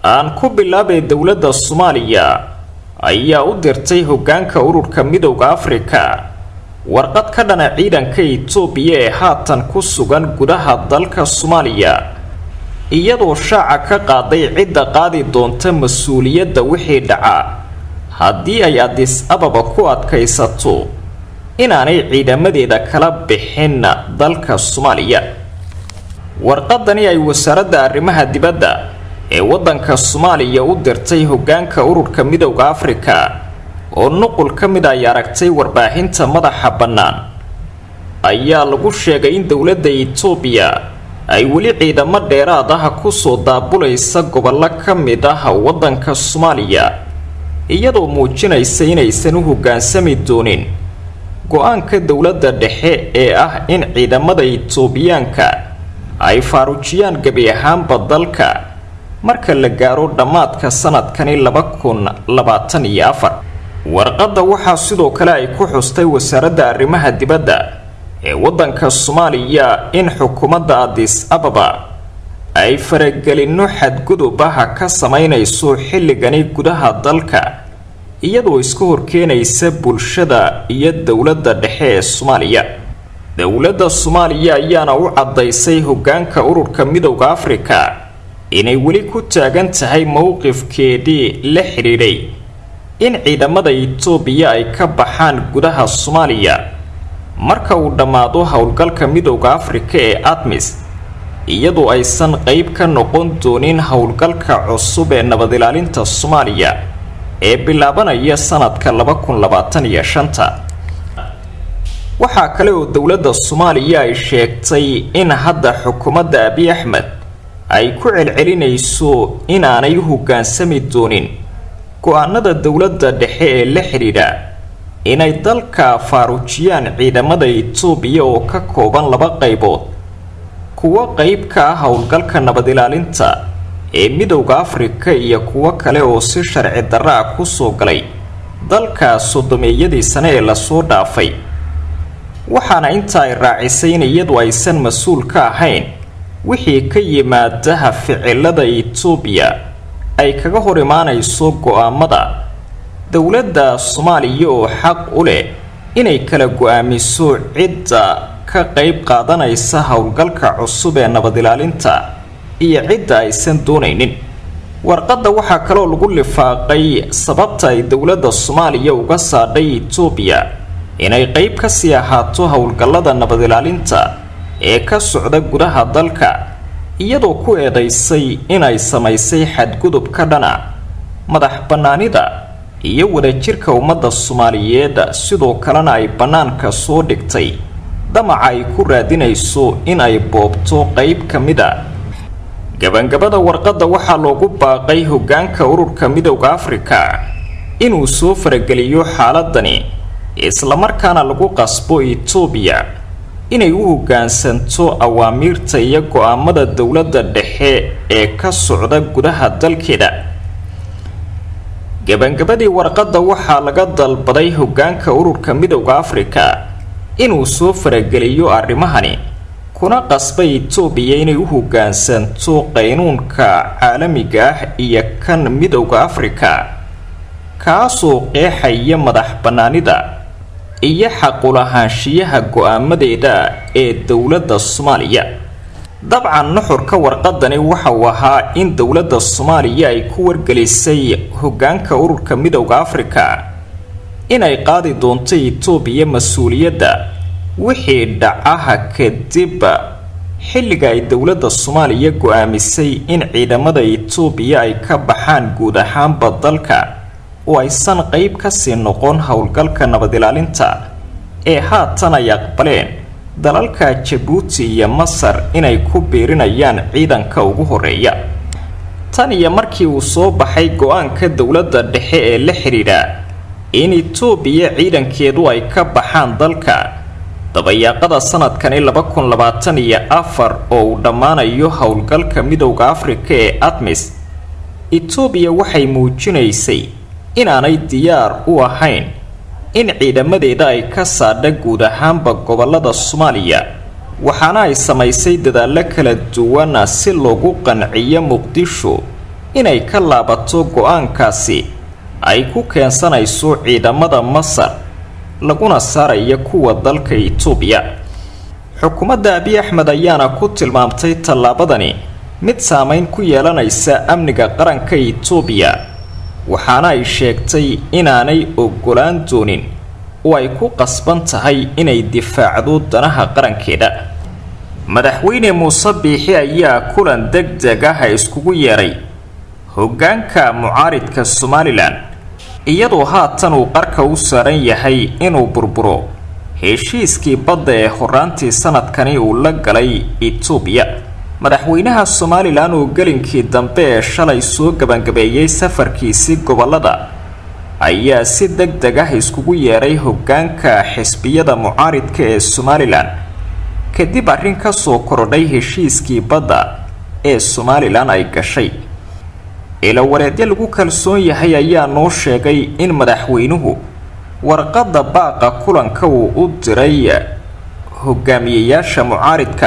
aan ku bilaabay dowladda soomaaliya ayaa u dirtay hoggaanka ururka midowda afrika warqad ka dhana ciidanka itoobiya ee haatan ku sugan gudaha dalka soomaaliya iyadoo shaaca ka qaaday cidda qaadi doonta mas-uuliyadda wixii dhaca haddii ay adis ababa ku adkaysato inaanay ciidamadeeda kala bixin dalka soomaaliya warqadani ay wasaaradda arrimaha dibadda ee waddanka soomaaliya u dirtay hoggaanka ururka midowda afrika oo nuqul ka mid ay aragtay warbaahinta madaxa bannaan ayaa lagu sheegay in dowladda itoobiya ay weli ciidamo dheeraad ah kusoo daabulaysa gobollo ka mid ah waddanka soomaaliya iyadoo muujinaysa inaysan u hoggaansami doonin go-aanka dowladda dhexe ee ah in ciidamada itoobiyaanka ay faarujiyaan gebi ahaanba dalka marka la gaaro dhammaadka sanadkani laba kun labaatan iyo afar warqadda waxaa sidoo kale ay ku xustay wasaaradda arrimaha dibadda ee waddanka soomaaliya in xukuumadda adis ababa ay faragelinno xadgudub ah ka samaynayso xilligani gudaha dalka iyadoo iska horkeenaysa bulshada iyo dowladda dhexe ee soomaaliya dowladda soomaaliya ayaana u caddaysay hoggaanka ururka midowda afrika inay weli ku taagan tahay mowqifkeedii la xidhiidhay in ciidamada itoobiya ay ka baxaan gudaha soomaaliya marka uu dhammaado howlgalka midowda afrika ee admis iyadoo aysan qeyb ka noqon doonin howlgalka cusub ee nabad ilaalinta soomaaliya ee bilaabanaya sanadka laba kun labaatan iyo shanta waxaa kale oo dowladda soomaaliya ay sheegtay in hadda xukuumadda abiy axmed ay ku celcelinayso inaanay u hoggaansami doonin go-aanada dowladda dhexe ee la xidhiidha inay dalka faarujiyaan ciidamada itoobiya oo ka kooban laba qaybood kuwo qeyb ka ah howlgalka nabad ilaalinta ee midowda afrika iyo kuwo kale oo si sharci darra ah kusoo galay dalka sodomeeyadii sane ee lasoo dhaafay waxaana inta ay raacisay in iyadu aysan mas-uul ka ahayn wixii ka yimaadaha ficilada itoobiya ay kaga hor imaanayso go-aamada dowladda soomaaliya oo xaq u leh inay kala go-aamiso cidda ka qeyb qaadanaysa howlgalka cusub ee nabad ilaalinta iyo cidda aysan doonaynin warqadda waxaa kaloo lagu lifaaqay sababta ay dowladda soomaaliya uga saadhay itoobiya inay qeyb kasii ahaato howlgallada nabad ilaalinta ee ka socda gudaha dalka iyadoo ku eedaysay inay samaysay xadgudub ka dhana madax bannaanida iyo wadajirka ummadda soomaaliyeed sidoo kalena ay bannaanka soo dhigtay damaca ay ku raadinayso in ay boobto qeyb ka mid a gabangabada warqadda waxaa loogu baaqay hoggaanka ururka midowda afrika inuu soo farageliyo xaaladani islamarkaana lagu qasbo itoobiya inay u hoggaansanto awaamiirta iyo go-aamada dowladda dhexe ee ka socda gudaha dalkeeda gabangabadii warqadda waxaa laga dalbaday hoggaanka ururka midowda afrika inuu soo farageliyo arrimahani kuna qasba itoobiya inay u hoggaansanto qaynuunka caalamiga ah iyo kan midowda afrika kaasoo qeexaya madax bannaanida iyo xaqulahaanshiyaha go-aamadeeda ee dowladda soomaaliya dabcan nuxurka warqadani waxa uu ahaa in dowladda soomaaliya ay ku wargelisay hoggaanka ururka midowda afrika inay qaadi doonto itoobiya mas-uuliyadda wixii dhacaha kadib xilliga ay dowladda soomaaliya go-aamisay in ciidamada itoobiya ay ka baxaan guud ahaanba dalka oo aysan qeyb kasii noqon howlgalka nabad ilaalinta ee haatan ay aqbaleen dalalka jabuuti iyo masar inay ku biirinayaan ciidanka ugu horeeya tan iyo markii uu soo baxay go-aanka dowladda dhexe ee la xidhiidha in itoobiya ciidankeedu ay ka baxaan dalka dabayaaqada sanadkani laba kun labaatan iyo afar oo uu dhammaanayo howlgalka midowda afrika ee admis itoobiya waxay muujinaysay inaanay diyaar u ahayn in ciidamadeeda ay ka saadha guud ahaanba gobolada soomaaliya waxaana ay samaysay dadaallo kala duwana si loogu qanciyo muqdisho inay ka laabato go-aankaasi ay ku keensanayso ciidamada masar laguna saaraya kuwa dalka itoobiya xukuumadda abiy axmed ayaana ku tilmaamtay tallaabadani mid saameyn ku yeelanaysa amniga qaranka itoobiya waxaana ay sheegtay inaanay ogolaan doonin oo ay ku qasban tahay inay difaacdo danaha qarankeeda madaxweyne muuse biixi ayaa kulan deg deg ah iskugu yeedhay hoggaanka mucaaridka somalilan iyadoo haatan uu qarka u saaran yahay inuu burburo heshiiskii badda ee horaantii sanadkani uu la galay itoobiya madaxweynaha somalilan oo gelinkii dambe ee shalay soo gebangabeeyey safarkiisii gobolada ayaa si deg deg ah iskugu yeedhay hoggaanka xisbiyada mucaaridka ee somalilan kadib arrin ka soo korodhay heshiiskii badda ee somalilan ay gashay ilawareedyo lagu kalsoon yahay ayaa noo sheegay in madaxweynuhu warqadda baaqa kulanka uu u diray hogaamiyeyaasha mucaaridka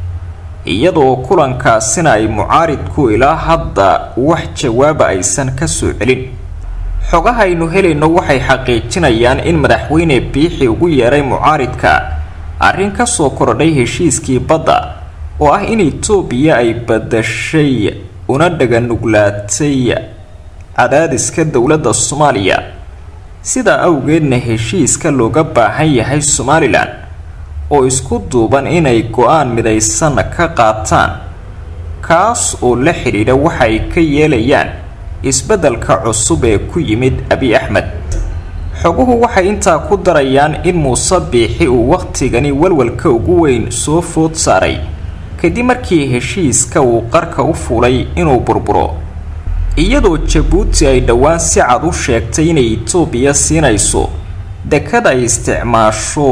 iyadoo kulankaasina ay mucaaridku ilaa hadda wax jawaaba aysan ka soo celin xogaha aynu helayno waxay xaqiijinayaan in madaxweyne biixi ugu yeedhay mucaaridka arrin ka soo korodhay heshiiskii badda oo ah in itoobiya ay badashay una dhaganuglaatay cadaadiska dowladda soomaaliya sidaa awgeedna heshiiska looga baahan yahay somalilan oo isku duuban inay go-aan midaysan ka qaataan kaas oo la xidhiidha waxa ay ka yeelayaan isbeddelka cusub ee ku yimid abiy axmed xoguhu waxay intaa ku darayaan in muuse biixi uu wakhtigani walwalka ugu weyn soo food saaray kadib markii heshiiska uu qarka u fuulay inuu burburo iyadoo jabuuti ay dhowaan si cad u sheegtay inay itoobiya siinayso dekad ay isticmaasho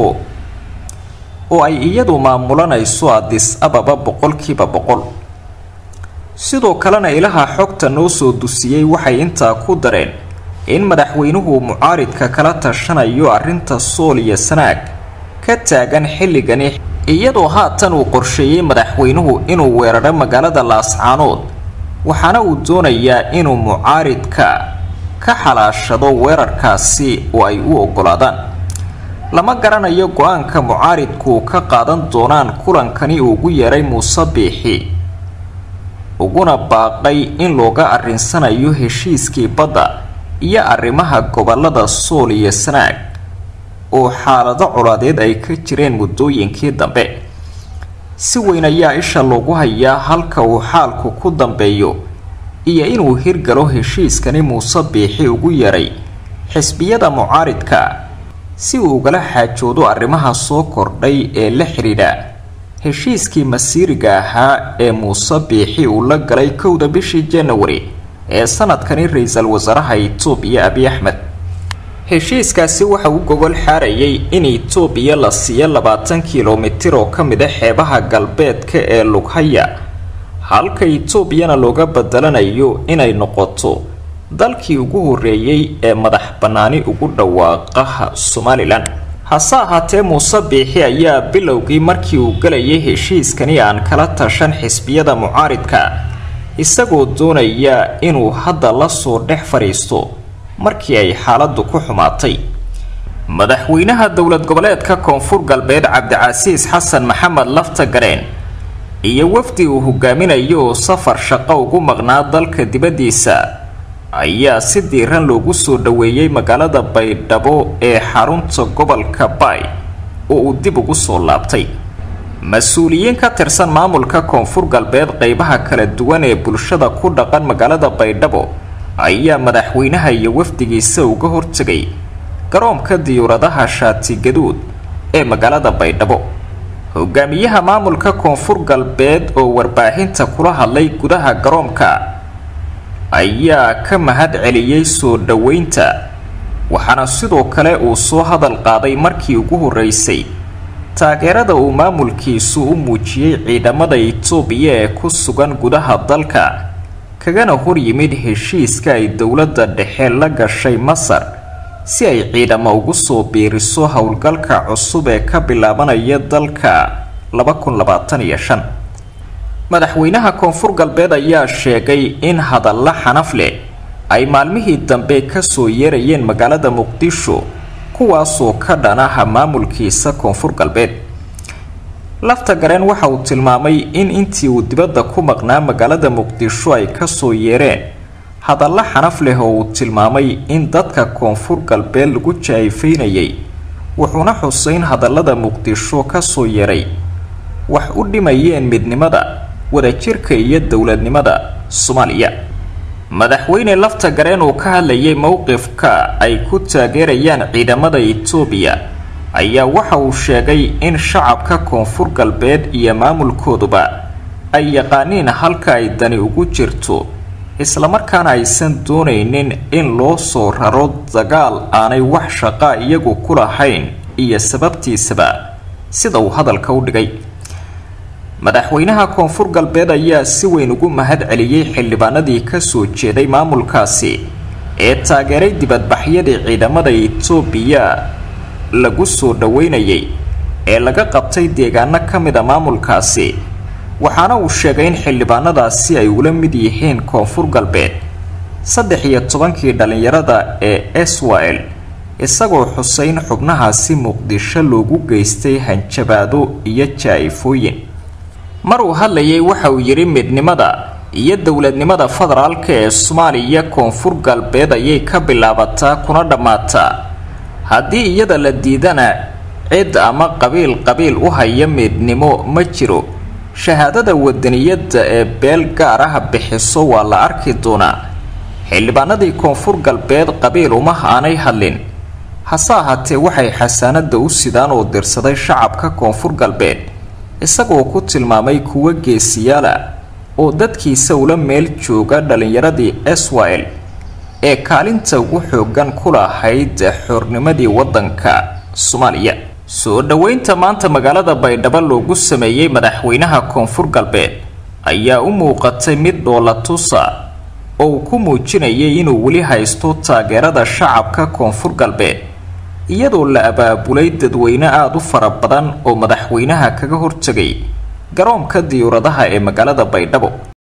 oo ay iyadu maamulanayso adis ababa boqolkiiba boqol sidoo kalena ilaha xogta noo soo dusiyey waxay intaa ku dareen in madaxweynuhu mucaaridka kala tashanayo arrinta sool iyo sanaag ka taagan xilligani iyadoo haatan uu qorsheeyey madaxweynuhu inuu weeraro magaalada laascaanood waxaana uu doonayaa inuu mucaaridka ka xalaashado weerarkaasi oo ay u oggolaadaan lama garanayo go-aanka mucaaridku ka qaadan doonaan kulankani uu ugu yeedhay muuse biixi uguna baaqay in looga arrinsanayo heshiiskii badda iyo arrimaha gobolada sool iyo sanaag oo xaalado colaadeed ay ka jireen muddooyinkii dambe si weyn ayaa isha loogu hayaa halka uu xaalku ku dambeeyo iyo inuu hirgalo heshiiskani muuse biixi ugu yeedhay xisbiyada mucaaridka si uu ugala xaajoodo arrimaha soo kordhay ee la xidhiidha heshiiskii masiiriga ahaa ee muuse biixi uu la galay kowda bishii janawari ee sanadkani ra-iisul wasaaraha itoobiya abiy axmed heshiiskaasi waxa uu gogol xaarayay in itoobiya la siiyo labaatan kilomitir oo ka mid a xeebaha galbeedka ee lughaya halka itoobiyana looga bedelanayo inay noqoto dalkii ugu horreeyey ee madax bannaani ugu dhawaaqaha somalilan hase ahaatee muuse biixi ayaa bilowgii markii uu galayay heshiiskani aan kala tashan xisbiyada mucaaridka isagoo doonaya inuu hadda la soo dhex fadhiisto markii ay xaaladdu ku xumaatay madaxweynaha dowlad goboleedka koonfur galbeed cabdicasiis xasan maxamed lafta gareen iyo wafdi uu hogaaminayo oo safar shaqo ugu maqnaa dalka dibaddiisa ayaa si diiran loogu soo dhoweeyey magaalada baydhabo ee xarunta gobolka baay oo uu dib ugu soo laabtay mas-uuliyiin ka tirsan maamulka koonfur galbeed qeybaha kala duwan ee bulshada ku dhaqan magaalada baydhabo ayaa madaxweynaha iyo wafdigiisa uga hortegay garoonka diyuuradaha shaati gaduud ee magaalada baydhabo hogaamiyaha maamulka koonfur galbeed oo warbaahinta kula hadlay gudaha garoonka ayaa ka mahad celiyey soo dhoweynta waxaana sidoo kale uu soo hadal qaaday markii ugu horreysay taageerada uu maamulkiisu u muujiyey ciidamada itoobiya ee ku sugan gudaha dalka kagana hor yimid heshiiska ay dowladda dhexe la gashay masar si ay ciidamo ugu soo biiriso howlgalka cusub ee ka bilaabanaya dalka madaxweynaha koonfur galbeed ayaa sheegay in hadalla xanaf leh ay maalmihii dambe kasoo yeerayeen magaalada muqdisho kuwaasoo ka dhanaha maamulkiisa koonfur galbeed lafta gareen waxa uu tilmaamay in intii uu dibadda ku maqnaa magaalada muqdisho ay kasoo yeereen hadalla xanaf leh oo uu tilmaamay in dadka koonfur galbeed lagu jaayfaynayay wuxuuna xuseyn hadallada muqdisho kasoo yeeray wax u dhimayeen midnimada wadajirka iyo dowladnimada soomaaliya madaxweyne lafta gareen uu ka hadlayay mowqifka ay ku taageerayaan ciidamada itoobiya ayaa waxa uu sheegay in shacabka koonfur galbeed iyo maamulkooduba ay yaqaaniin halka ay dani ugu jirto islamarkaana aysan doonaynin in loo soo raro dagaal aanay wax shaqaa iyagu ku lahayn iyo sababtiisaba sida uu hadalka u dhigay madaxweynaha koonfur galbeed ayaa si weyn ugu mahad celiyey xildhibaanadii kasoo jeeday maamulkaasi ee taageeray dibadbaxyadii ciidamada itoobiya lagu soo dhaweynayay ee laga qabtay deegaano ka mid a maamulkaasi waxaana uu sheegay in xildhibaanadaasi ay ula mid yihiin koonfur galbeed saddex iyo tobankii dhallinyarada ee esrael isagoo xuseyn xubnahaasi muqdisho loogu geystay hanjabaado iyo jaa-ifooyin mar uu hadlayay waxa uu yidhi midnimada iyo dowladnimada federaalka ee soomaaliya koonfur galbeed ayay ka bilaabataa kuna dhammaataa haddii iyada la diidana cid ama qabiil qabiil u haya midnimo ma jiro shahaadada wadaniyadda ee beel gaar ah bixiso waa la arki doonaa xildhibaanadii koonfur galbeed qabiil uma aanay hadlin hase ahaatee waxay xasaanada u sidaan oo dirsaday shacabka koonfur galbeed isagoo ku tilmaamay kuwo geesiyaala oo dadkiisa ula meel jooga dhallinyaradii esrael ee kaalinta ugu xoogan ku lahayd xornimadii waddanka soomaaliya soo dhoweynta maanta magaalada baydhabo loogu sameeyey madaxweynaha koonfur galbeed ayaa u muuqatay mid dhoolatusa oo uu ku muujinayay inuu weli haysto taageerada shacabka koonfur galbeed iyadoo la abaabulay dadweyne aada u fara badan oo madaxweynaha kaga hortegay garoonka diyuuradaha ee magaalada baydhabo